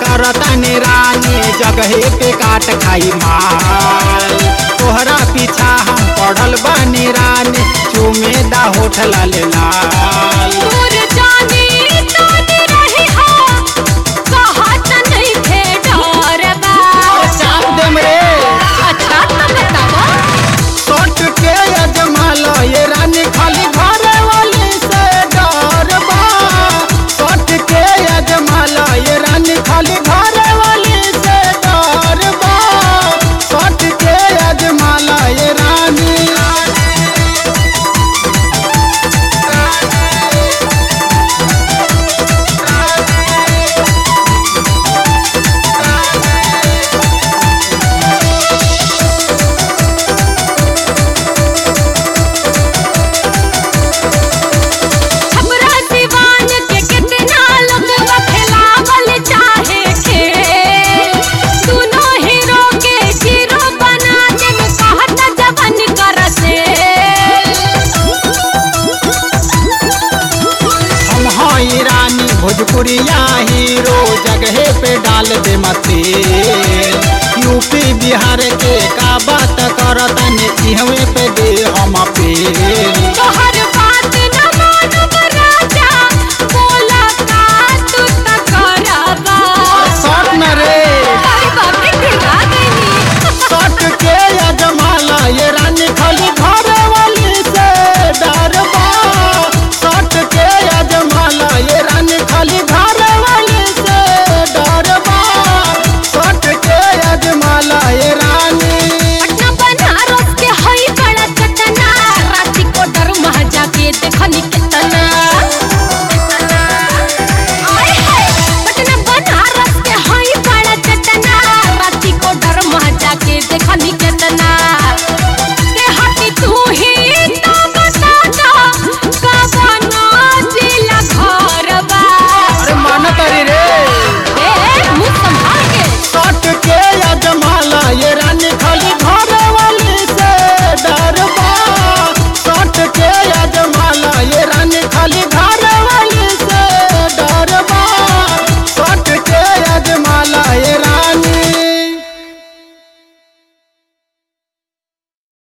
करतानी रानी जगहे पे काट खाई माल तोहरा पीछा हम पढ़ल बानी रानी चूमे दा होठ लाल लाल दूर जानी तानी रही हो कहत नहीं थे डर बा चाप देम रे अच्छा तो बतावा सोट के अजमाल ये रानी खाली घर वाली से डर बा सोट के अजमाल ये रानी खाली घर वाली से डर बा सोट के अजमाल ये रानी हमरा दीवान के कितना लोग खिलावल चाहे खेल दोनों हीरो के जीरो बना दे कहत जवन कर से हम हई रानी भोजपुरिया हीरो जगहे पे डाल दे मते यूपी बिहार के का बात करतन इहवे पे दे हम पे